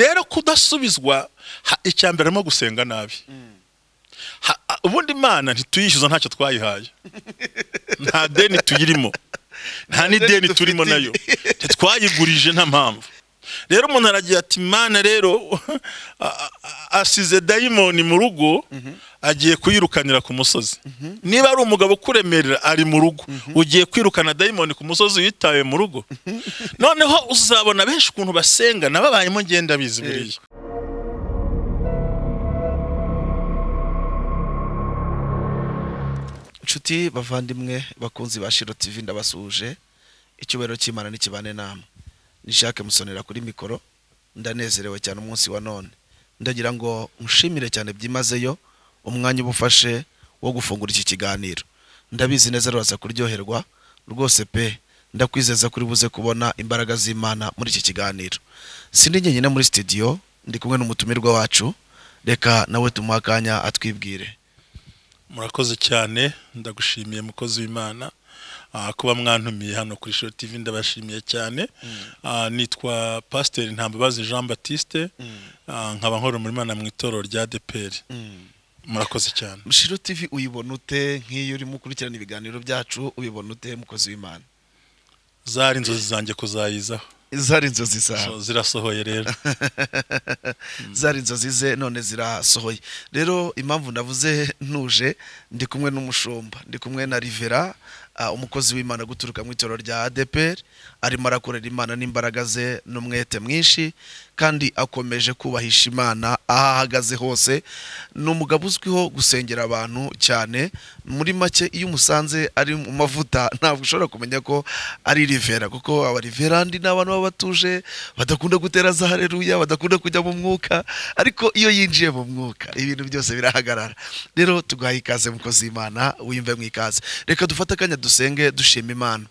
rero kudasubizwa icya mbere harimo gusenga nabi ubundi imana ntituyishyuza ntacyo twayihaye nta deni tuyirimo nta n'ideni turimo nayo ntitwayigurije nta mpamvu rero umuntu aragira ati imana rero asize dayimoni mu rugo agiye kuyirukanira ku musozi niba ari umugabo ukuremerera ari mu rugo ugiye kwirukana dayimoni ku musozi witaye mu rugo noneho uzabona benshi ukuntu basenga nababayemo ngenda bizi buriya inshuti bavandimwe bakunzi ba shiro tv ndabasuhuje icyubahiro cy'imana n'ikibane nama nishake musonera kuri mikoro ndanezerewe cyane umunsi wa none ndagira ngo nshimire cyane byimazeyo umwanya uba ufashe wo gufungura iki kiganiro ndabizi neza rwose kuryoherwa rwose pe ndakwizeza kuri buze kubona imbaraga z'imana muri iki kiganiro sindi njyenyine muri sitidiyo ndi kumwe n'umutumirwa wacu reka nawe tumuhe akanya atwibwire murakoze cyane ndagushimiye mukozi w'imana ah, kuba mwantumiye hano kuri shiro tv ndabashimiye cyane Ah, nitwa pasiteri ntambabazi jean batiste Ah, nkaba nkora muri imana mu itorero rya deperi murakoze cyane shiro tv uyibona ute nk'iyo urimo ukurikirana ibiganiro byacu ubibona ute mukozi w'imana zari inzozi zanjye kuzayizaho zari inzozi So, zawe zirasohoye rero zari inzozi ze none zirasohoye rero impamvu navuze ntuje ndi kumwe n'umushumba ndi kumwe na rivera ah, umukozi w'imana guturuka mu itorero rya adeperi arimo arakorera imana n'imbaraga ze n'umwete mwinshi kandi akomeje kubahisha imana aho ahagaze hose ni umugabo uzwiho gusengera abantu cyane muri make iyo umusanze ari mu mavuta ntabwo ushobora kumenya ko ari rivera kuko abariverandi ni abantu baba batuje badakunda gutera za hareruya badakunda kujya mu mwuka ariko iyo yinjiye mu mwuka ibintu byose birahagarara rero tugaha ikaze mukozi w'imana wiyumve mu ikaze reka dufate akanya dusenge dushima imana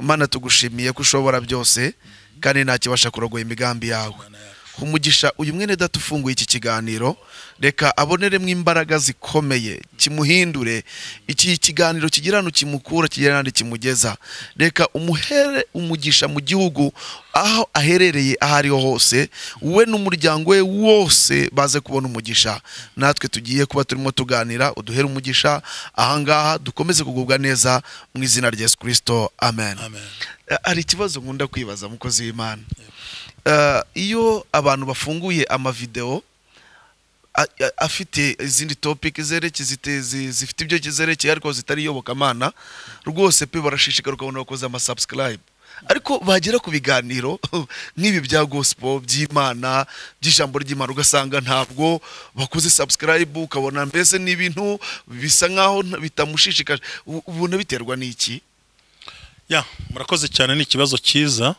imana tugushimiye ko ushobora byose kandi nta kibasha kurogoya imigambi yawe umugisha uyu mwene data ufunguye iki kiganiro reka aboneremo imbaraga zikomeye kimuhindure iki kiganiro kigira ahantu kimukura kigira n'ahandi kimugeza reka umuhere umugisha mu gihugu aho aherereye aho ariho hose we n'umuryango we wose baze kubona umugisha natwe tugiye kuba turimo tuganira uduhere umugisha ahangaha dukomeze kugubwa neza mu izina rya yesu kirisito amen amen hari ikibazo nkunda kwibaza mukozi w'imana Eh, iyo abantu bafunguye amavideo a- a- afite izindi topic zerekeye zite- zi- zifite ibyo zerekeye ariko zitari iyobokamana rwose pe barashishikara ukabona bakoze amasubscribe ariko bagera ku biganiro nk'ibi bya gospel by'imana by'ijambo ry'imana ugasanga ntabwo bakoze subscribe ukabona mbese ni ibintu bisa nk'aho nta- bitamushishikaje U- ubona biterwa n'iki ya murakoze cyane ni ikibazo cyiza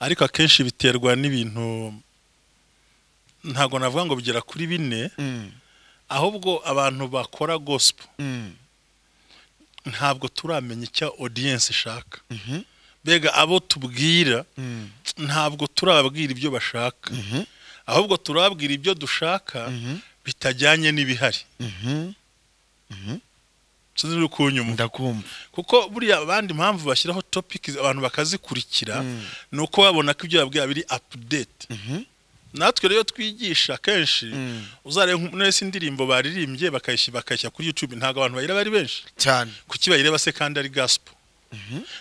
ariko akenshi biterwa n'ibintu ntabwo navuga ngo bigera kuri bine Mm, ahubwo abantu bakora gospel mm, ntabwo turamenya icyo audience ishaka mhm, mbega abo tubwira mm, ntabwo turababwira ibyo bashaka mhm, ahubwo turababwira ibyo dushaka mhm, bitajyanye n'ibihari mhm. sinzi uri kunyumva ndakumva kuko buriya abandi mpamvu bashyiraho topic abantu bakazikurikira Mm. ni uko babona ko ibyo babwira biri update Mhm. natwe rero twigisha kenshi Mm. uzareba nk- muri ese indirimbo baririmbye bakayishyira bakayishyira kuri youtube ntabwo abantu bayireba ari benshi cyane kuki bayireba se kandi ari gospel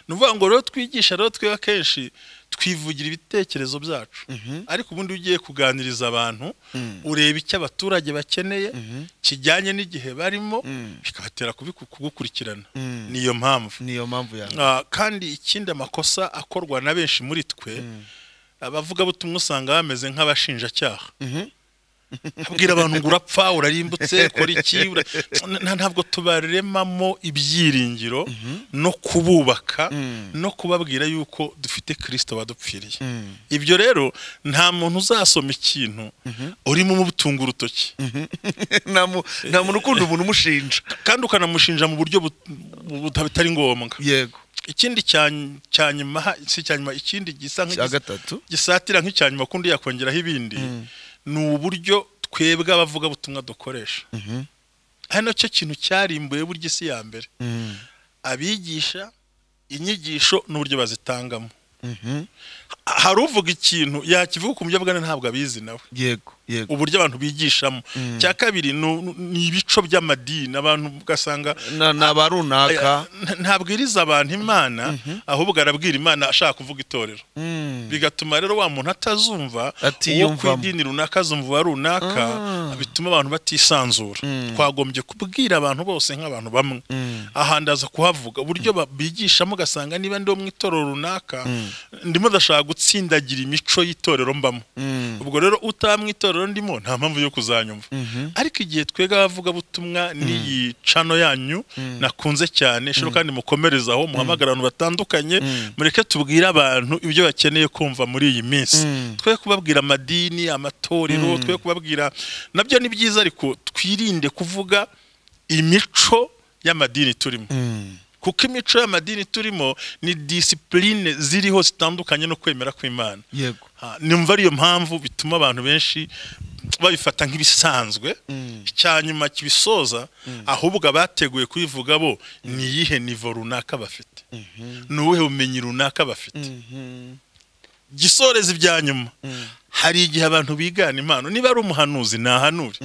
ni ukuvuga ngo rero twigisha rero twe akenshi twivugira ibitekerezo byacu Mhm. ariko ubundi iyo ugiye kuganiriza abantu Mm. ureba icyo abaturage bakeneye Mhm. kijyanye n'igihe barimo Mm. bikabatera kubiku- kugukurikirana Mm. niyo mpamvu niyo mpamvu yawe Ah, kandi ikindi amakosa akorwa na benshi muri twe abavugabutumwa usanga bameze nk'abashinjacyaha abwira abantu ngo urapfa urarimbutse kora iki ura- Nta- ntabwo tubaremamo ibyiringiro no kububaka Mm. no kubabwira yuko dufite kirisito wadupfiriye ibyo rero nta muntu uzasoma ikintu urimo umutunga urutoki nta mu- nta muntu ukunda umuntu umushinja kandi ukanamushinja mu buryo but- buta- butari ngombwa yego ikindi cya- cya nyuma ha- si icya nyuma ikindi gisa cya nk'igisa- gatatu gisatira nk'icya nyuma kundi yakongeraho ibindi ni uburyo twebwe abavugabutumwa dukoresha ari nacyo kintu cyarimbuye burya isi ya mbere abigisha inyigisho n'uburyo bazitangamo hari uvuga ikintu yakivuga ku bugane ntabwo abizi nawe yego yego uburyo abantu bigishamo cya kabiri nu- nu- ni ibico by'amadini abantu ugasanga Na- ni aba runaka Aya, ntabwiriza abantu imana ahubwo arabwira imana ashaka kuvuga itorero Mm. bigatuma rero wa muntu atazumva uwo ku Atiyumvamo. idini runaka azumva uwa runaka bituma abantu batisanzura twagombye kubwira abantu bose nk'abantu bamwe ahandaza kuhavuga uburyo ba- bigishamo ugasanga niba ndi wo mu itorero runaka ndimo ndashaka gutsindagira imico y'itorero mbamo Mm. ubwo rero utamwe itorero ndimo nta mpamvu yo kuzanyumva ariko igihe twega abavugabutumwa n'iyi cano yanyu nakunze cyane shiro kandi mukomereze aho muhamagara abantu batandukanye mureke tubwire abantu ibyo bakeneye kumva muri iyi minsi twe kubabwira amadini amatorero twe kubabwira nabyo ni byiza ariko twirinde kuvuga imico y'amadini turimo Mm. kuko imico y'amadini turimo ni disipurine ziriho zitandukanye no kwemera kw'imana yego Ah, numva ariyo mpamvu bituma abantu benshi babifata nk'ibisanzwe icya nyuma kibisoza ahubwo abateguye kubivuga bo ni iyihe nivo runaka bafite ni ubuhe bumenyi runaka bafite gisoreza ibya nyuma hari igihe abantu bigana impano niba ari umuhanuzi ntahanure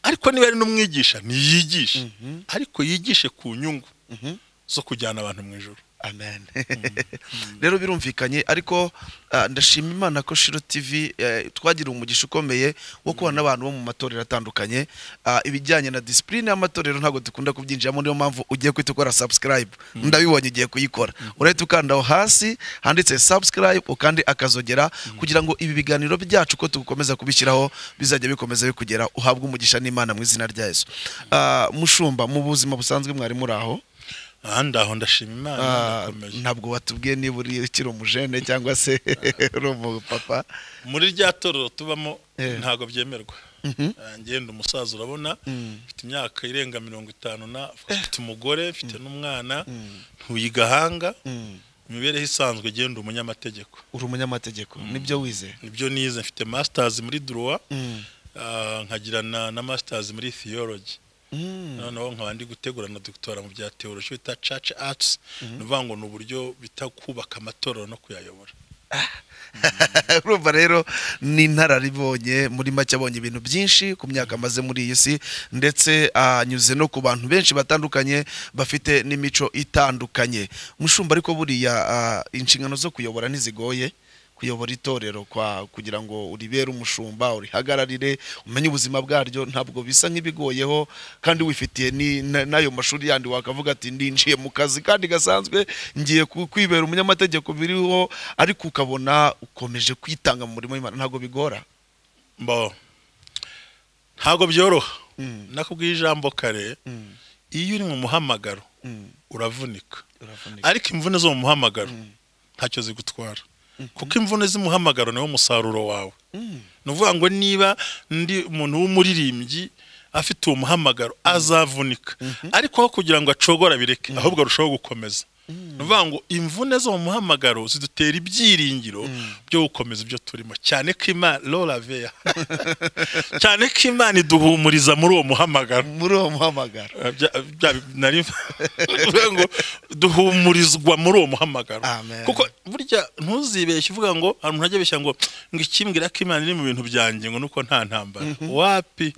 ariko niba ari n'umwigisha ntiyigishe ariko yigishe ku nyungu zo kujyana abantu mu ijoro amen rero birumvikanye ariko ah, ndashima imana ko shiro tv eh, twagiriye umugisha ukomeye wo kubana n'abantu bo mu matorero atandukanye Ah, ibijyanye na disipurine y'amatorero ntabwo dukunda kubyinjiramo niyo mpamvu ugiye kuhita ukora subscribe ndabibonye ugiye kuyikora urahita ukanda aho hasi handitse subscribe ukandi akazogera kugira ngo ibi biganiro byacu ko tugukomeza kubishyiraho bizajya bikomeza bikugera uhabwe umugisha n'imana mu izina rya yesu Ah, mushumba mu buzima busanzwe mwari muri aho ahandi aho ndashima imana Ah, ndakomeza. ntabwo watubwiye niba uri ukiri umujene cyangwa se uri umupapa muri rya torero tubamo Eh. ntabwo byemerwa Ah, ngenda umusaza urabona mfite imyaka irenga mirongo itanu na mfite umugore mfite n'umwana ntuye igahanga imibereho isanzwe genda umunyamategeko uri umunyamategeko nibyo wize nibyo nize mfite masters muri droit Mm. ah, nkagira na, na masters muri theology Mm. noneho nkaba ndi gutegura na dogitera mu bya theology bita church arts ni ukuvuga ngo ni uburyo bita kubaka amatorero no kuyayobora urumva rero ni inararibonye muri make abonye ibintu byinshi ku myaka amaze muri iyi si ndetse anyuze no ku bantu benshi batandukanye bafite n'imico itandukanye mushumba ariko buriya ah, inshingano zo kuyobora ntizigoye kuyobora itorero kwa kugira ngo uribere umushumba urihagararire umenye ubuzima bwaryo ntabwo bisa nk'ibigoyeho kandi wifitiye ni- na- n'ayo mashuri yandi wakavuga ati ndinjiye mu kazi kandi gasanzwe ngiye ku- kwibera umunyamategeko biriho ariko ukabona ukomeje kwitanga mu murimo w'Imana ntabwo bigora mbo ntabwo byoroha nakubwiye ijambo kare iyo uri mu muhamagaro uravunika ariko imvune zo mu muhamagaro ntacyo zigutwara kuko imvune z'umuhamagaro niwo musaruro wawe ni ukuvuga ngo niba ndi umuntu w'umuririmbyi afite uwo muhamagaro azavunika ariko aho kugira ngo acogora bireke ahubwo arushaho gukomeza ni ukuvuga ngo imvune zo mu muhamagaro zidutera ibyiringiro byo gukomeza ibyo turimo cyane ko imana loraveya cyane ko imana iduhumuriza muri uwo muhamagaro muri uwo muhamagaro Bya- bya- nari uvuga ngo duhumurizwa muri uwo muhamagaro Amen. kuko burya ntuzibeshye uvuga ngo hari umuntu ajya abeshya ngo ngo ikimbwira ko imana iri mu bintu byanjye ngo nuko nta ntambara wapi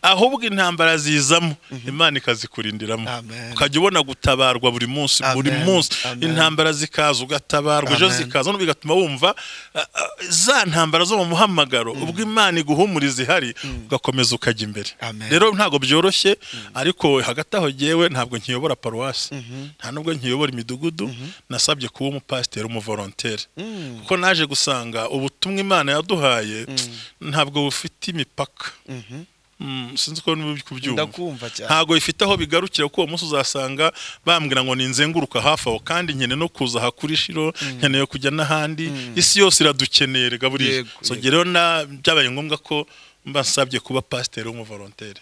ahubwo intambara zizamo imana ikazikurindiramo Amen. ukajya ubona gutabarwa buri munsi buri Amen. munsi Amen. intambara zikaza ugatabarwa ejo Amen. zikaza noneho bigatuma wumva ah, ah, za ntambara zo mu muhamagaro ubwo imana iguhumuriza ihari ugakomeza ukajya imbere Amen. rero ntabwo byoroshye ariko hagati aho ngewe ntabwo nkiyobora paruwasi nta nubwo nkiyobora imidugudu nasabye kuba umupasiteri umuvolontere kuko naje gusanga ubutumwa imana yaduhaye ntabwo bufite imipaka Mm, sinzi ko niba uri kubyumva ndakumva cyane ntabwo bifite aho bigarukira kuko uwo munsi uzasanga bambwira ngo ninzenguruka hafi aho kandi nkeneye no kuza aha kuri shiro nkeneye kujya n'ahandi isi yose iradukeneye rega buriya Yego, So, yego. njye rero na byabaye ngombwa ko mbasabye kuba pasiteri w'umuvolontere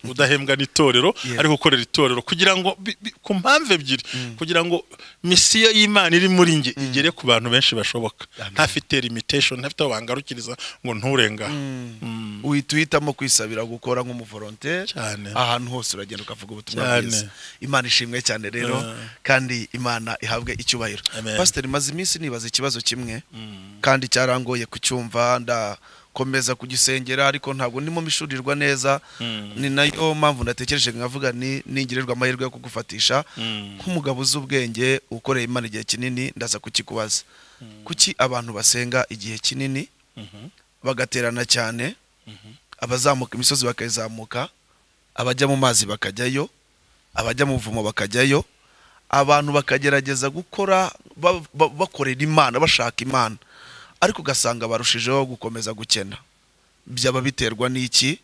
udahembwa n'itorero ari gukorera itorero kugira ngo bi- bi- ku mpamvu ebyiri kugira ngo misiyo y'imana iri muri nge igere ku bantu benshi bashoboka ntafite limitesheni ntafite aho bangarukiriza ngo nturengaho Mm. uhita uhitamo kwisabira gukora nk'umuvolonteri Cyane. ahantu hose uragenda ukavuga ubutumwa Cyane. bwiza imana ishimwe cyane rero Ah. kandi imana ihabwe icyubahiro Amen. pasiteri maze iminsi nibaza ikibazo kimwe kandi cyarangoye kucyumva ndakomeza kugisengera ariko ntabwo ndimo mishurirwa neza ni nayo mpamvu natekereje nkavuga ni ningirirwa amahirwe yo kugufatisha Mm. nk'umugabo uzi ubwenge ukoreye imana igihe kinini ndaza kukikubaza kuki abantu basenga igihe kinini Mhm. bagaterana cyane abazamuka imisozi bakayizamuka abajya mu mazi bakajyayo abajya mu buvumo bakajyayo abantu bakagerageza gukora ba- ba- bakorera imana bashaka imana ariko ugasanga barushijeho gukomeza gukena byaba biterwa n'iki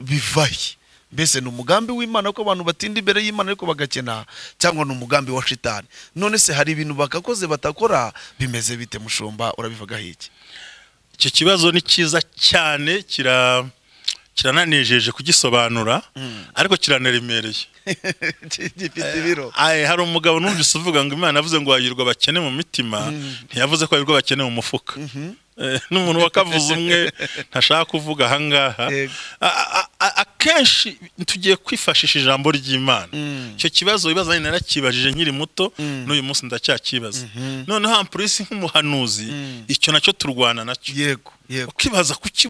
bivahe mbese ni umugambi w'imana ko abantu batinda imbere y'imana ariko bagakena cyangwa ni umugambi wa shitani none se hari ibintu bagakoze batakora bimeze bite mushumba urabivagaho iki iki kibazo ni cyiza cyane kira kirananejeje kugisobanura ariko kiraneremereye gifite ibiro Aye, hari umugabo numvise uvuga ngo imana yavuze ngo hahirwa abakene mu mitima ntiyavuze ko hahirwa abakene mu mufuka Eh, n'umuntu wakavuze umwe ntashaka kuvuga ahangaha Yego. A- a- a- akenshi tugiye kwifashisha ijambo ry'imana Mm. icyo kibazo wibaza nanjye narakibajije nkiri muto Mm. n'uyu munsi ndacyakibaza noneho ampurisi nk'umuhanuzi Mm. icyo nacyo turwana nacyo yego yego ukibaza kuki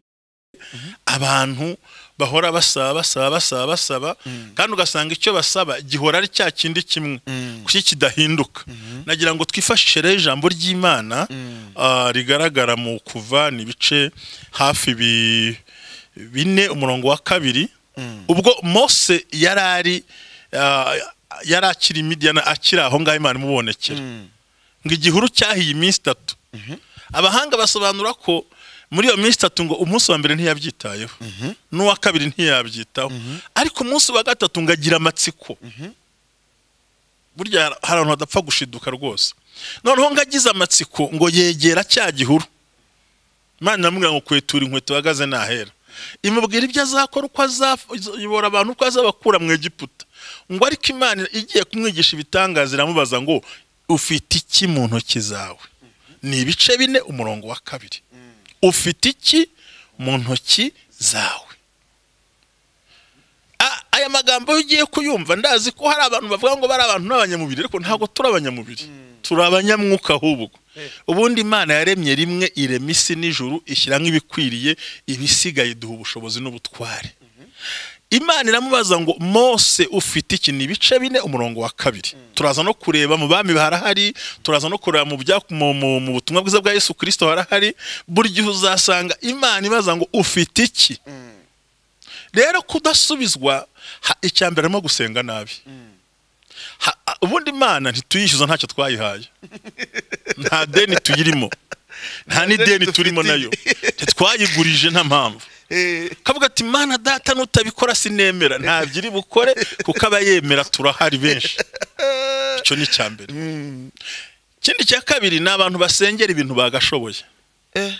abantu bahora basaba basaba basaba basaba kandi ugasanga icyo basaba gihora ari cya kindi kimwe Mm. kuki kidahinduka nagira ngo twifashishe rero ijambo ry'imana Mm. ah, rigaragara mu kuva ni ibice hafi bi- bine umurongo wa kabiri Mm. ubwo mose yari ari ah, yari akiri midiyana akiri aho ngaho imana imubonekera Mm. ngo igihuru cyahiye iminsi itatu abahanga basobanura ko muri iyo minsi itatu ngo umunsi wa mbere ntiyabyitayeho n'uwa kabiri ntiyabyitaho ariko umunsi wa gatatu ngo agira amatsiko burya hari ahantu hadapfa gushiduka rwose noneho ngo agize amatsiko ngo yegera cya gihuru imana iramubwira ngo kwetura inkweto uhagaze ntahera imubwira ibyo azakora uko azayobora abantu uko azabakura mu egiputa ngo ariko imana igiye kumwigisha ibitangaza iramubaza ngo ufite iki mu ntoki zawe ni ibice bine umurongo wa kabiri ufite iki mu ntoki zawe A- aya magambo iyo ugiye kuyumva ndazi ko hari abantu bavuga ngo bari abantu n'abanyamubiri ariko ntabwo turi abanyamubiri turi abanyamwuka ahubwo ubundi imana yaremye rimwe irema isi n'ijuru ishyiramo ibikwiriye ibisigaye iduha ubushobozi n'ubutware imana iramubaza ngo mose ufite iki ni ibice bine umurongo wa kabiri turaza no kureba mu bami harahari turaza no kureba mu bya- mu- mu- mu butumwa bwiza bwa yesu kirisito harahari buri gihe uzasanga imana ibaza ngo ufite iki rero kudasubizwa ha- icya mbere arimo gusenga nabi Ha- a- ubundi imana ntituyishyuza ntacyo twayihaye nta deni tuyirimo nta n'ideni turimo nayo ntitwayigurije nta mpamvu Eh, kavuga ati mana data nutabikora sinemera ntabyo iri bukore kuko aba yemera turahari benshi icyo ni icya mbere ikindi cya kabiri ni abantu basengera ibintu bagashoboye eh,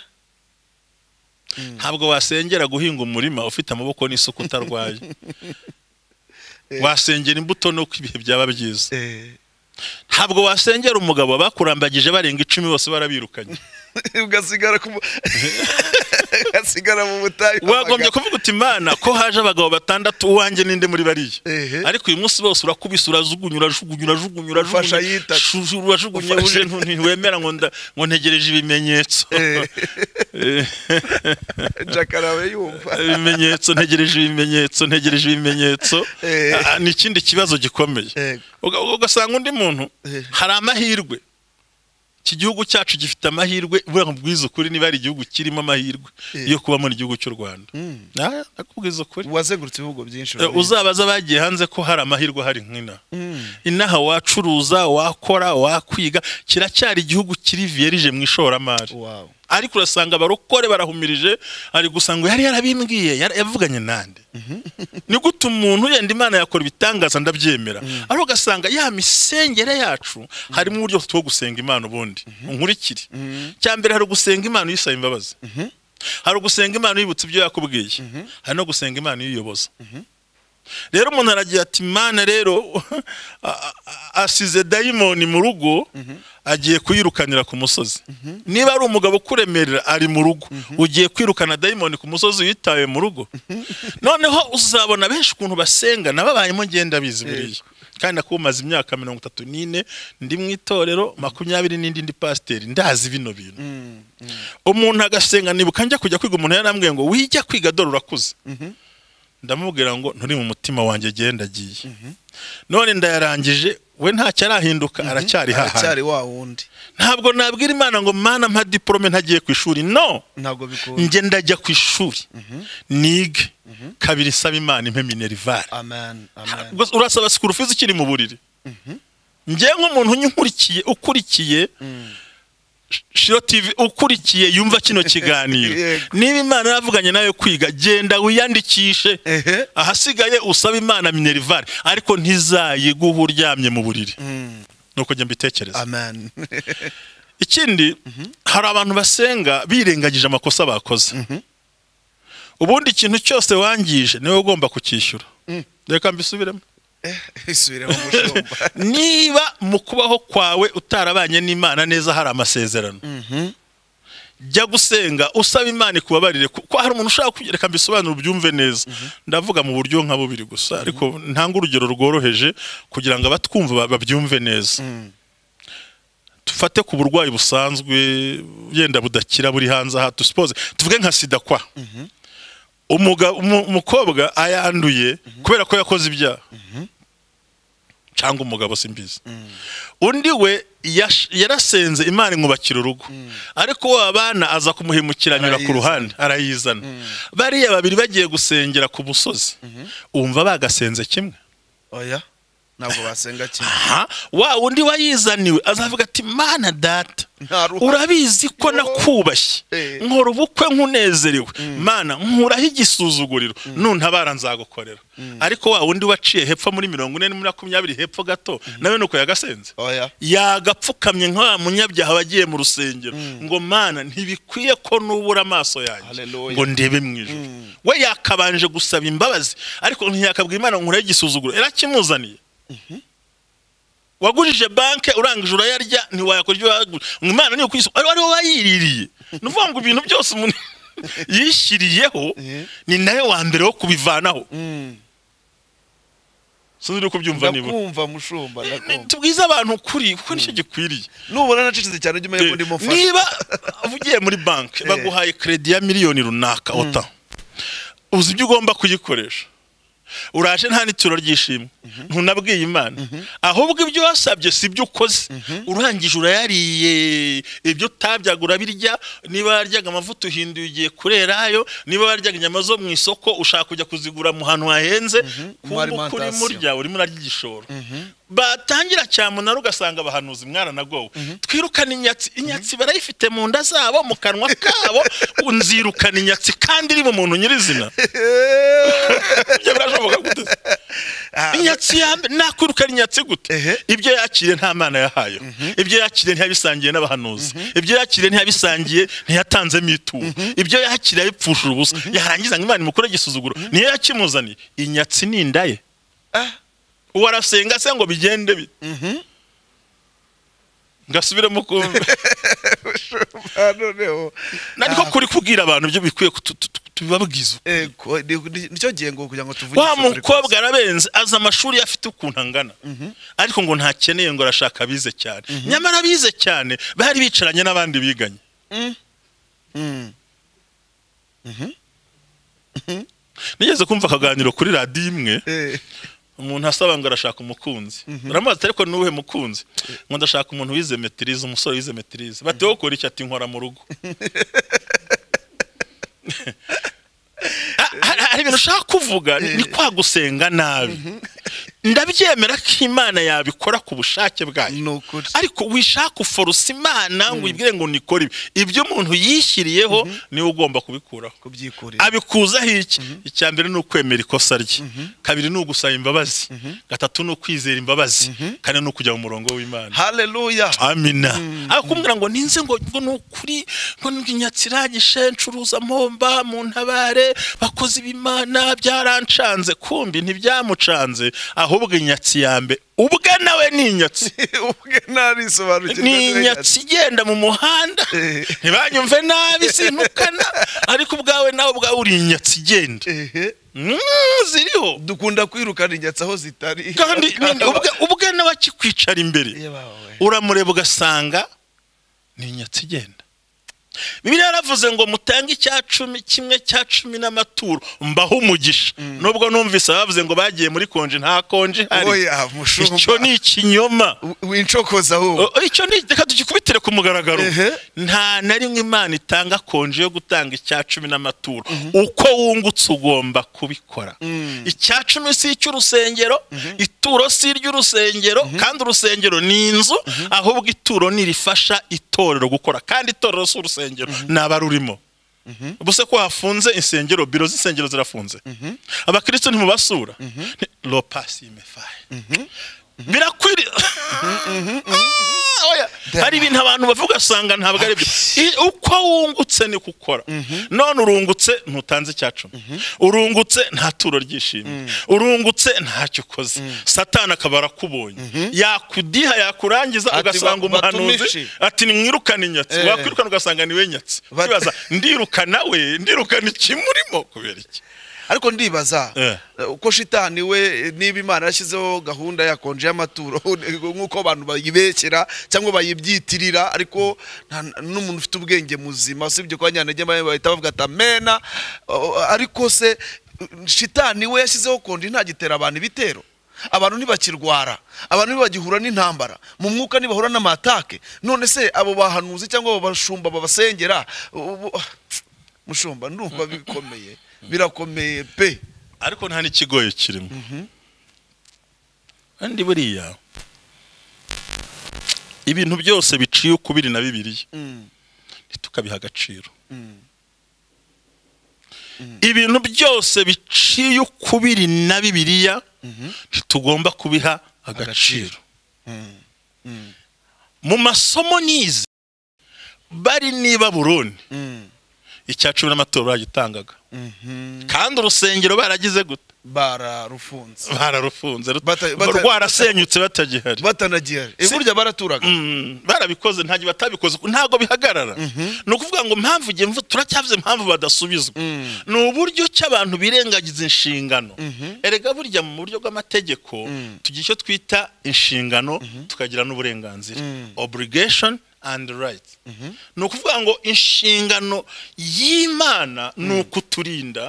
ntabwo wasengera guhinga umurima ufite amaboko n'isuka utarwaye wasengera imbuto nuko ibihe byaba byiza eh. ntabwo wasengera umugabo bakurambagije barenga icumi bose barabirukanye ugasigara ku mu- ugasigara mu butayu wagombye kuvuga uti mana ko haje abagabo batandatu uwanjye ninde muri bariya Ehe. ariko uyu munsi bose urakubise urajugunya urajugunya urajugunya Ufasha urajugunya yita. shu- urajugunya Ufasha. uje ntu- ntiwemera ngo nda- ngo ntegereje ibimenyetso Eh. Eh, jakarawe yumva ibimenyetso ntegereje ibimenyetso ntegereje ibimenyetso Eh. Ah, ni ikindi kibazo gikomeye Yego. Uga- ugasanga undi muntu Eh. hari amahirwe iki gihugu cyacu gifite amahirwe buriya nkubwiza ukuri niba hari igihugu kirimo amahirwe Eh. yo kubamo igihugu cy'u rwanda Mm. Ah, nakubwiza ukuri wazengurutse ibihugu byinshi Eh, urabizi. uzabaza bagiye hanze ko hari amahirwe hari nk'ina Mm. inaha wacuruza wakora wakwiga kiracyari igihugu kiri vierije mu ishoramari Wow. ariko urasanga abarokore barahumirije ari gusa ngo yari yarabimbwiye yari- yavuganye nande ni gute umuntu yenda imana yakora ibitangaza ndabyemera ariko ugasanga ya misengere yacu harimo uburyo two gusenga imana ubundi unkurikire cya mbere hari ugusenga imana uyisaba imbabazi hari ugusenga imana yibutse ibyo yakubwiye hari no gusenga imana yiyoboza rero umuntu aragira ati imana rero a- a- a- asize dayimoni mu rugo agiye kuyirukanira ku musozi niba ari umugabo ukuremerera ari mu rugo ugiye kwirukana dayimoni ku musozi yitaye mu rugo noneho uzabona benshi ukuntu basenga nababayemo ngenda bizi buriya kandi akumaze imyaka mirongo itatu n'ine ndi mu itorero makumyabiri n'indi ndi pasiteri ndazi bino bintu umuntu agasenga nibuka njya kujya kwiga umuntu yarambwiye ngo wijya kwiga dore urakuze ndamubwira ngo nturi mu mutima wanjye agenda agiye none ndayarangije we ntacyo arahinduka aracyari hahandi aracyari wa wundi ntabwo nabwira imana ngo mana mpa diporome ntagiye ku ishuri no ntabwo bikunda njye ndajya ku ishuri nige kabiri isaba imana impe minerivare amen amen Gusa urasaba sikuru fizi ukiri mu buriri njye nk'umuntu unkurikiye ukurikiye shiro tv ukurikiye yumva kino kiganiro Yego. niba imana yavuganye nawe kwiga genda wiyandikishe Ehe. ahasigaye usaba imana minerivare ariko ntizayiguha uryamye mu buriri nuko njya mbitekereza amen ikindi hari abantu basenga birengagije amakosa bakoze ubundi ikintu cyose wangije niwe ugomba kucyishyura reka mbisubiremo Eh, isubiremo umushumba niba mu kubaho kwawe utarabanye n'imana neza hari amasezerano jya gusenga usaba imana ikubabarire kuko hari umuntu ushaka kugira reka mbisobanure ubyumve neza ndavuga mu buryo nka bubiri gusa ariko ntanga urugero rworoheje kugira ngo abatwumva ba- babyumve neza dufate ku burwayi busanzwe yenda budakira buri hanze aha dusipoze tuvuge nka sida kwa umugabo umu- umukobwa ayanduye kubera ko yakoze ibyaha cyangwa umugabo simbizi undi we yash- yarasenze imana imwubakira urugo ariko wa bana aza kumuhemukira anyura ku Arayizana. ruhande arayizana bariya babiri bagiye gusengera ku musozi wumva bagasenze kimwe oya ntabwo basenga kimwe aha wa undi wayizaniwe azavuga ati mana data Nta ruhare. urabizi ko nakubashye Eh. nkora ubukwe nk'unezerewe mana nkuraho igisuzuguriro nuntabara nzagukorera ariko wa wundi waciye hepfo muri mirongo ine na makumyabiri hepfo gato nawe nuko yagasenze oya yagapfukamye nka wa munyabyaha wagiye mu rusengero ngo mana ntibikwiye ko nubura amaso yanjye Hallelujah. ngo ndebe mu ijoro we yakabanje gusaba imbabazi ariko ntiyakabwira imana nkuraho igisuzuguro irakimuzaniye wagurije banke urangije urayarya ntiwayakora ibyo wagurije imana niyo kwisi ari wowe wayiririye ni ukuvuga ngo ibintu byose umuntu yishyiriyeho Eh. ni nawe wa mbere wo kubivanaho sinzi uri kubyumva nibura ndakumva mushumba ndakumva tubwize abantu ukuri kuko nicyo gikwiriye nubona nacecetse cyane ujye umenya ko ndimo mfasha niba ugiye muri banki baguhaye kredi ya miliyoni runaka ota uzi ibyo ugomba kuyikoresha uraje nta n'ituro ry'ishimwe ntunabwiye imana ahubwo ibyo wasabye si ibyo ukoze urangije urayariye ibyo utabyaga urabirya niba waryaga amavuta uhinduye ugiye kurerayo niba waryaga inyama zo mu isoko ushaka kujya kuzigura mu hantu hahenze Mu kuko kuri alimentation. murya urimo urarya igishoro batangira cya munara ugasanga abahanuzi mwaranagowe twirukane inyatsi inyatsi barayifite mu nda zabo mu kanwa kabo nzirukana inyatsi kandi iri mu muntu nyirizina ibyo birashoboka gute se? Ah, inyatsi ya mbere nakwirukana inyatsi gute Ehe. ibyo yakiriye nta mana yahayeho ibyo yakiriye ntiyabisangiye n'abahanuzi ibyo yakiriye ntiyabisangiye ntiyatanzemo ituro ibyo yakiriye yabipfushije ubusa yarangiza ngo imana imukore igisuzuguro niyo yakimuzaniye inyatsi ni inda ye ah, uwo arasenga se ngo bigende bite ngasubiremo kumva ah, noneho naniko kuri kubwira abantu ibyo bikwiye ku- tu- tu- tu- tubibabwiza uko. Ego, ni- ni- nicyo gihe ngo kugira ngo tuvuge wa izo frequency. mukobwa arabenze azi amashuri ye afite ukuntu angana ariko ngo ntakeneye ngo arashaka abize cyane nyamara abize cyane bari bicaranye n'abandi biganye Mm. nigeze kumva akaganiro kuri radiyo imwe Eh, umuntu asaba ngo arashaka umukunzi uramubaza ati ariko ni uwuhe mukunzi ngo ndashaka umuntu wize metirize umusore wize metirize bati wowe ukora iki ati nkora mu rugo Ah, hari- hari ibintu ushaka kuvuga ni ni kwa gusenga nabi ndabyemera ko imana yabikora ku bushake bwayo ni ukuri ariko wishaka uforusa imana ngo uyibwire ngo nikore ibi ibyo umuntu yishyiriyeho niwe ugomba kubikuraho kubyikurira abikuzaho iki icya mbere ni ukwemera ikosa rye kabiri ni ugusaba imbabazi gatatu ni ukwizera imbabazi kane ni ukujya mu murongo w'imana haleluya amina akubwira ngo ninze ngo ngo ni ukuri ngo ni inyatsira gishencuruza mpomba mu ntabare bakoze ibimana byarancanze kumbi ntibyamucanze ahubwo inyatsi ya mbe ubwe nawe ni inyatsi ubwe ntarisobanukirwa ni inyatsi igenda mu muhanda Eh. ntibanyumve nabi sinukana ariko ubwawe nawe ubwawe uri inyatsi igenda ehe Mm, ziriho dukunda kwirukana inyatsi aho zitari kandi nini, ubwe- ubwe nawe akikwicara imbere yebawe uramureba ugasanga ni inyatsi igenda bibiliya yaravuze ngo mutange icya cumi kimwe cya cumi n'amaturo mbaho umugisha nubwo numvise abavuze ngo bagiye muri konji nta konji hari oya mushumba icyo ni ikinyoma wincokoza wowe O- icyo ni reka tugikubitire ku mugaragaro Ehe. nta na rimwe imana itanga konji yo gutanga icya cumi n'amaturo uko wungutse ugomba kubikora icya cumi si icy'urusengero ituro si iry'urusengero kandi urusengero ni inzu ahubwo ituro ni irifasha itorero gukora kandi itorero si urusengero ni abarurimo ubuse ko hafunze insengero biro z'insengero zirafunze abakristo ntimubasura lopasi imefaye birakwiriye Ah, oya. hari ibintu abantu bavuga asanga ntabwo ari byo I- uko wungutse niko ukora none urungutse ntutanze icya cumi urungutse nta turo ryishimye urungutse ntacyo ukoze satani akaba arakubonye yakudiha yakurangiza Ati, ugasanga "Ba- umuhanuzi batumishe." ati nimwirukane nyatsi Eh. wakwirukana ugasanga niwe nyatsi Bat- Ukibaza, ndirukana we ndirukana ikimurimo kubera iki ariko ndibaza Eh. uko shitani we niba imana yashyizeho gahunda ya konje y'amaturo nk'uko abantu bayibekera cyangwa bayibyitirira ariko nta- n'umuntu ufite ubwenge muzima usibye kwa nyantege bamwe bahita bavuga ati amena O- ariko se shitani we yashyizeho konje ntagitera abantu ibitero abantu ntibakirwara abantu ntibagihura n'intambara mu mwuka ntibahura n'amatake none se abo bahanuzi cyangwa abo bashumba babasengera ubu- mushumba ndumva bikomeye birakomeye pe ariko nta n'ikigoye kirimo kandi buriya ibintu byose biciye ukubiri na bibiriya Mm, ntitukabiha agaciro mm, ibintu byose biciye ukubiri na bibiriya ntitugomba kubiha agaciro mm, mm, mu masomo nize bari n'i baburoni mm, icya cumi n'amaturo bagitangaga mhm. kandi urusengero baragize gute bararufunze bararufunze rut- Bata- bata- rwarasenyutse batagihari batanagihari Eh, Si- burya baraturaga Mm, barabikoze ntabwo batabikoze ntabwo bihagarara ni ukuvuga ngo impamvu igihe mvu turacyavuze impamvu badasubizwa Mm. ni uburyo ki abantu birengagiza inshingano erega burya mu buryo bw'amategeko Mm. tugira icyo twita inshingano tukagira n'uburenganzira Mm. obligation and right ni ukuvuga ngo inshingano y'imana ni ukuturinda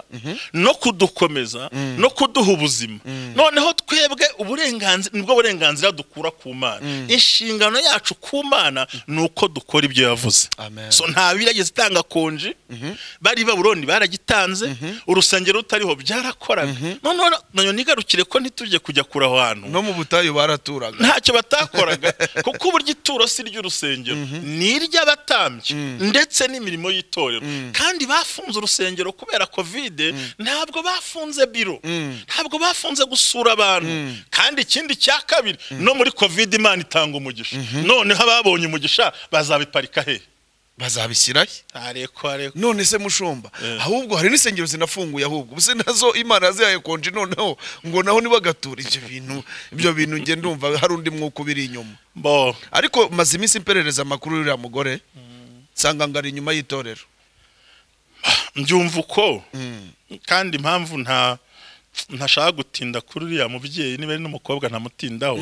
no kudukomeza no kuduha ubuzima noneho twebwe uburenganzira nibwo burenganzira dukura ku mana inshingano yacu ku mana ni uko dukora ibyo yavuze Amen. so nta birageze itanga konji bari baburoni baragitanze urusengero rutariho byarakoraga noneho nanyo nigarukire ko ntitujye kujya kure aho hantu no mu butayu baraturaga ntacyo batakoraga kuko uburyo ituro si iry'urusengero ni iry'abatambyi ndetse n'imirimo y'itorero kandi bafunze urusengero kubera kovide ntabwo bafunze biro Mm. ntabwo bafunze gusura abantu kandi ikindi cya kabiri no muri kovide imana itanga umugisha noneho ababonye umugisha bazabiparika hehe bazabishyirahe areko areko none se mushumba Eh. ahubwo hari n'insengero zinafunguye ahubwo ubuse nazo imana yazihaye konje noneho ngo naho ntibagature ibyo bintu ibyo bintu nge ndumva hari undi mwuka ubiri inyuma bo ariko maze iminsi mperereza amakuru y'uriya mugore nsanga ngo ari inyuma y'itorero mbyumva uko Mm. kandi impamvu nta ntashaka gutinda kuri uriya mubyeyi niba ari n'umukobwa ntamutindaho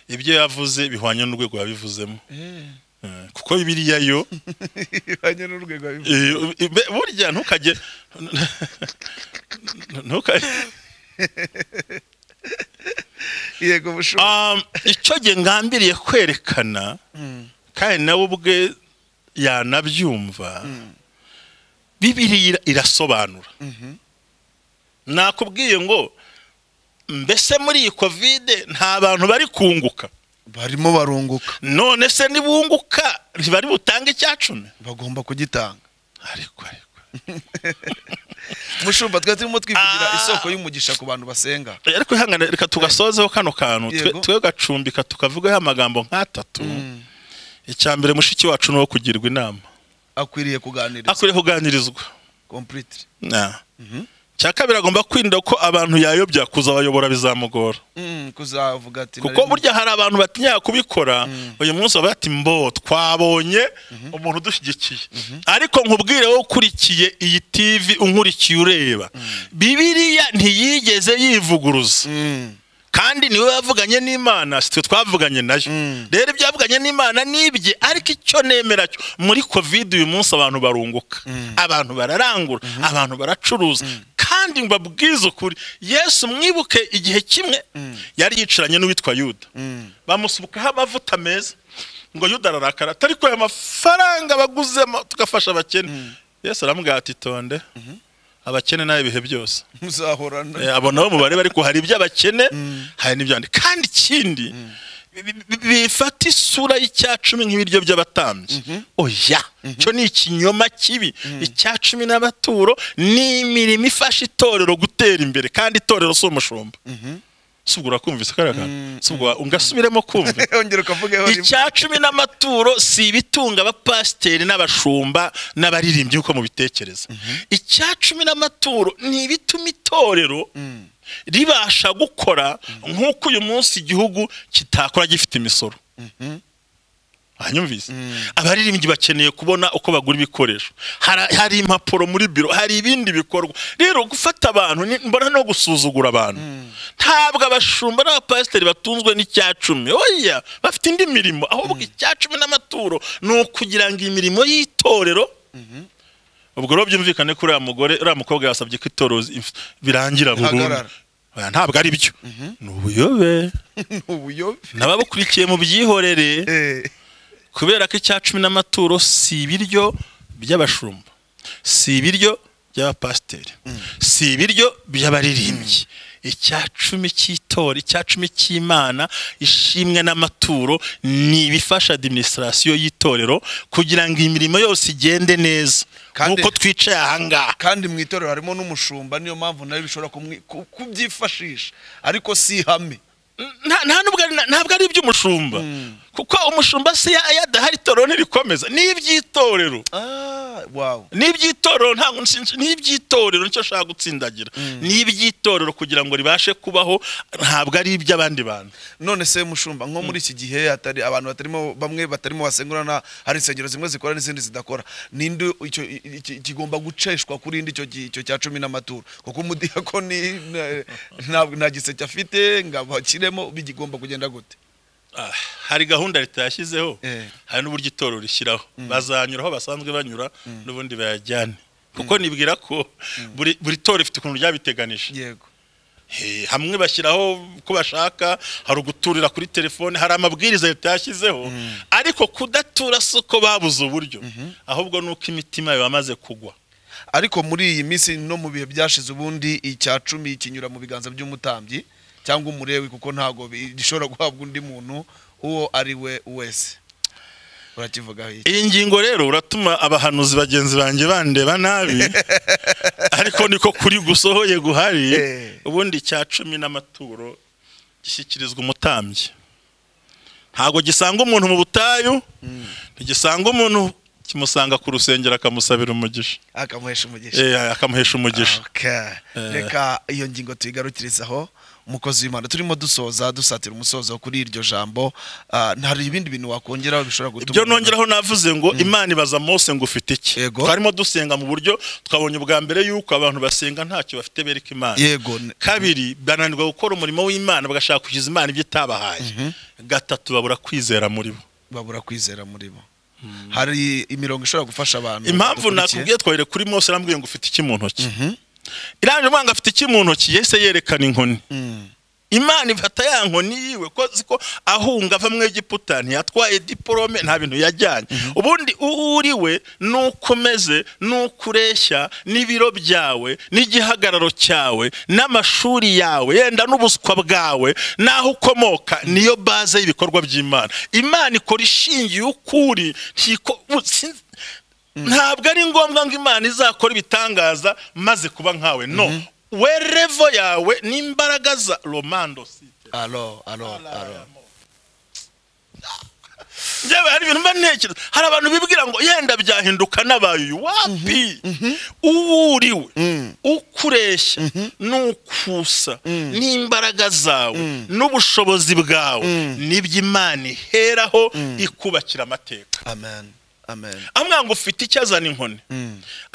ibyo yavuze bihwanye n'urwego yabivuzemo Eh, kuko biriya yo ihanye n'urwego abivuga. eh, be- burya ntukajye ntukajye yego bushoboka Um, icyo nge ngambiriye kwerekana kandi nawe ubwe yanabyumva bibiri irasobanura nakubwiye ngo mbese muri iyi kovide nta bantu bari kunguka barimo barunguka none se nibunguka ntibari butange icya cumi bagomba kugitanga ariko ariko umushumba twari turimo twivugira Ah. isoko y'umugisha ku bantu basenga ariko ihangane reka tugasozeho kano kantu twe- Yego. twe gacumbika tukavugaho amagambo nk'atatu icya mbere mushiki wacu ni uwo kugirwa inama akwiriye kuganiriza akwiriye kuganirizwa completely Na. cya kabiri agomba kwirinda ko abantu yayobya kuzabayobora bizamugora Mm, kuzavuga ati kuko burya hari abantu batinya kubikora uyu munsi baba bati mbo twabonye umuntu udushyigikiye ariko nkubwire wowe ukurikiye iyi tivi unkurikiye ureba bibiriya ntiyigeze yivuguruza Mm, kandi niwe wavuganye n'imana si twe twavuganye nayo Mm. rero ibyo yavuganye n'imana ni ibye ariko icyo nemera cyo muri kovide uyu munsi abantu barunguka abantu bararangura abantu baracuruza kandi mbabwize ukuri yesu mwibuke igihe kimwe yari yicaranye n'uwitwa yuda mm. bamusubukaho amavuta meza ngo yuda ararakara atari ko aya mafaranga baguzemo tugafasha abakene yesu aramubwira ati tonde abakene nawe ibihe byose muzahorana Eh, abo nabo mubare bari ko hari ibyo abakene hari n'ibyandi kandi ikindi bi- bi- bifata isura y'icyacumi nk'ibiryo by'abatambyi oya cyo ni ikinyoma kibi icyacumi n'abaturo ni imirimo ifasha itorero gutera imbere kandi itorero si umushumba si ubwo urakumvise kariya kantu si ubwo wa- ungasubiremo kumva ongera ukavugeho rimwe. icya cumi n'amaturo si ibitunga abapasiteri n'abashumba n'abaririmbyi uko mubitekereza icya cumi n'amaturo ni ibituma itorero ribasha gukora nk'uko uyu munsi igihugu kitakora gifite imisoro hanyumvise abaririmbyi bakeneye kubona uko bagura ibikoresho Hara- hari impapuro muri biro hari ibindi bikorwa rero gufata abantu ni- mbona no gusuzugura abantu ntabwo abashumba n'abapasiteri batunzwe n'icya cumi oya bafite indi mirimo ahubwo icya cumi n'amaturo ni ukugira ngo imirimo y'itorero ubwo rero byumvikane ko uriya mugore uriya mukobwa yasabye ko itorero if- birangira burundu Hagarara. Oya, ntabwo ari byo ni ubuyobe ubuyobe n'ababukurikiye mu byihorere Eh, kubera ko icya cumi n'amaturo si ibiryo by'abashumba si ibiryo by'abapasiteri si ibiryo by'abaririmbyi icya cumi cy'itora icya cumi cy'imana ishimwe n'amaturo ni ibifasha adiminisitirasiyo y'itorero kugira ngo imirimo yose igende neza Kandi- nk'uko twicaye aha ngaha kandi mu itorero harimo n'umushumba niyo mpamvu nawe bishobora kumwi- ku- kubyifashisha ariko si ihame Nta- nta nubwo ari- ntabwo ari iby'umushumba kuko umushumba si ya- iyo adahari itorero ntirikomeza ni iby'itorero Ah, wow n'iby'itorero ntabwo nshinj- n'iby'itorero nicyo ashaka gutsindagira n'iby'itorero kugira ngo ribashe kubaho ntabwo ari iby'abandi bantu none se mushumba nko muri iki gihe hatari abantu batarimo bamwe batarimo basengurana hari insengero zimwe zikora n'izindi zidakora ninde icyo i- iki- kigomba guceshwa kuri indi icyo gi- icyo cya cumi n'amaturo kuko umudiyakoni na- ntabwo nta giseke afite ngo abakiremo bigomba kugenda gute Ah, hari gahunda leta yashyizeho Eh. hari n'uburyo itorero rishyiraho bazanyura aho basanzwe banyura n'ubundi bayajyane kuko nibwira ko buri buri torero rifite ukuntu ryabiteganije yego Eh, hamwe bashyiraho ko bashaka hari uguturira kuri telefone hari amabwiriza leta yashyizeho ariko kudatura si uko babuze uburyo ahubwo ni uko imitima yabamaze kugwa ariko muri iyi minsi no mu bihe byashize ubundi icya cumi kinyura mu biganza by'umutambyi cyangwa umurewi kuko ntabwo bi- gishobora guhabwa undi muntu uwo ari we wese urakivugaho iki iyi ngingo rero uratuma abahanuzi bagenzi banjye bandeba nabi ariko niko kuri gusohoye guhari Eh. ubundi icya cumi n'amaturo gishyikirizwa umutambyi ntabwo gisanga umuntu mu butayu ntigisanga umuntu kimusanga ku rusengero akamusabira umugisha akamuhesha umugisha Eh, akamuhesha umugisha Okay. Eh. reka iyo ngingo tuyigarukirizaho umukozi w'imana turimo dusoza dusatira umusozo kuri iryo jambo Ah, hari ibindi bintu wakongeraho bishobora gutuma ibyo umuntu- nongeraho navuze ngo imana ibaza mose ngo ufite iki Yego. twarimo dusenga mu buryo twabonye ubwa mbere yuko abantu basenga ntacyo bafite bereka imana yego n- kabiri bananirwa gukora umurimo w'imana bagashaka kugiza imana ibyo itabahaye gatatu babura kwizera muri bo babura kwizera muri bo hari imirongo ishobora gufasha abantu impamvu dukurikiye. nakubwiye twahere kuri mose arambwiye ngo ufite iki mu ntoki irangije umwanga afite iki mu ntoki yese yerekana inkoni Mm. imana ifata ya nkoni yiwe ko ziko ahunga ava mu egiputa ntiyatwaye diporome nta bintu yajyanye ubundi uwo uri we n'uko umeze n'uko ureshya n'ibiro byawe n'igihagararo cyawe n'amashuri yawe yenda n'ubuswa bwawe n'aho ukomoka niyo baze y'ibikorwa by'imana imana ikora ishingiye uko uri ntiko- sin- ntabwo ari ngombwa ngo imana izakora ibitangaza maze kuba nkawe no werevo yawe n'imbaraga za romando site alo alo alo njyewe hari ibintu mba ntekereza hari abantu bibwira ngo yenda byahinduka n'abaye uyu wapi uwo uriwe uko ureshya n'ukusa n'imbaraga zawe n'ubushobozi bwawe nibyo imana iheraho ikubakira amateka amen amen amwanga ngo ufite icyo azana inkoni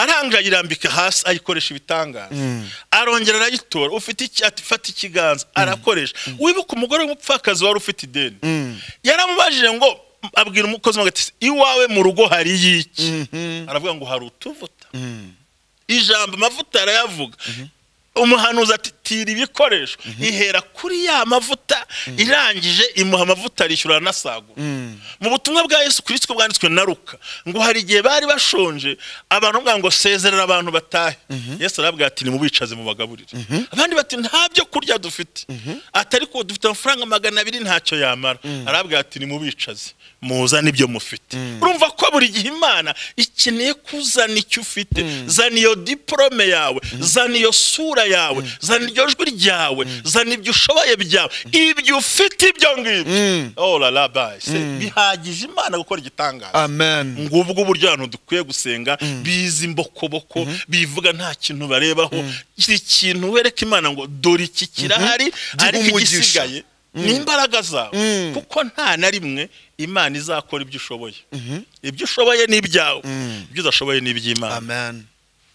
arangije ayirambika hasi ayikoresha ibitangaza arongera arayitora ufite iki ati fata ikiganza arakoresha wibuka umugore w'umupfakazi wari ufite ideni yaramubajije ngo abwira umukozi we ngo ati iwawe mu rugo hari iki aravuga ngo hari utuvuta ijambo amavuta arayavuga umuhanuzi ati tira ibikoresho ihera kuri ya mavuta irangije imuha amavuta arishyura anasagura mu butumwa bwa yesu kirisito bwanditswe na ruka ngo hari igihe bari bashonje abantu bamubwira ngo sezerera abantu batahe yesu arabwira ati nimubicaze mubagaburire abandi bati nta byo kurya dufite atari ko dufite amafaranga magana abiri ntacyo yamara arabwira ati nimubicaze muzane ibyo mufite urumva ko buri gihe imana ikeneye kuzana icyo ufite zana iyo diporome yawe zana iyo sura yawe zana iryo jwi ryawe zana ibyo ushoboye byawe ibyo ufite ibyo ngibyo oh la la bye se bihagije imana gukora igitangaza amen ngubwo uburyo abantu dukwiye gusenga bizi imbokoboko bivuga nta kintu barebaho kiri kintu wereka imana ngo dore iki kirahari Giha ariko umugisha. igisigaye ni imbaraga zawe kuko nta na rimwe imana izakora ibyo ushoboye ibyo ushoboye ni ibyawe ibyo udashoboye ni iby'imana amen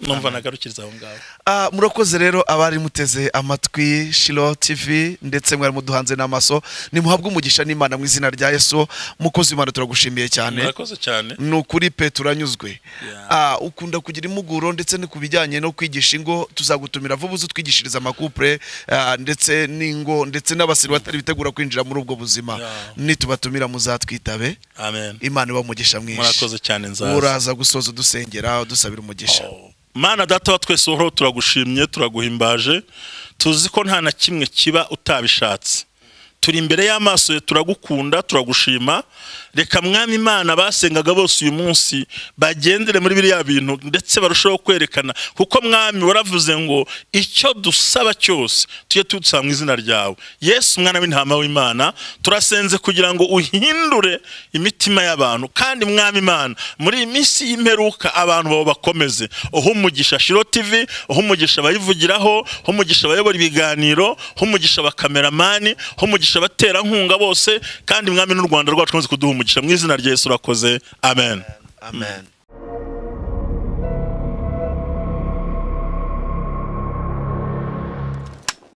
numva nagarukiriza aho ngaho Ah, murakoze rero abari muteze amatwi shiro tv ndetse mwari muduhanze n'amaso nimuhabwe umugisha n'imana mu izina rya yesu mukozi w'imana turagushimiye cyane murakoze cyane ni ukuri pe turanyuzwe Yeah. Ah, ukunda kugira impuguro ndetse no ku bijyanye no kwigisha ingo tuzagutumira vuba uze utwigishirize amakupure ah, ndetse n'ingo ndetse n'abasiri batari bitegura kwinjira muri ubwo buzima Yeah. nitubatumira muzatwitabe amen imana iba umugisha mwinshi murakoze cyane nzaza uraza gusoza udusengera udusabira umugisha mana data wa twese uhoraho turagushimye turaguhimbaje tuzi ko nta na kimwe kiba utabishatse turi imbere y'amaso ye turagukunda turagushima reka mwami imana basengaga bose uyu munsi bagendere muri biriya bintu ndetse barusheho kwerekana kuko mwami waravuze ngo icyo dusaba cyose tujye tudusaba mu izina ryawe yesu mwana w'intama w'imana turasenze kugira ngo uhindure imitima y'abantu kandi mwami imana muri iyi minsi y'imperuka abantu babo bakomeze uha umugisha shiro tv uha umugisha abayivugiraho uha umugisha abayobora ibiganiro uha umugisha abakameramani uha umugisha abaterankunga bose kandi mwami n'u rwanda rwacu ukomeze kuduha umugisha mu izina rya yesu urakoze amen amen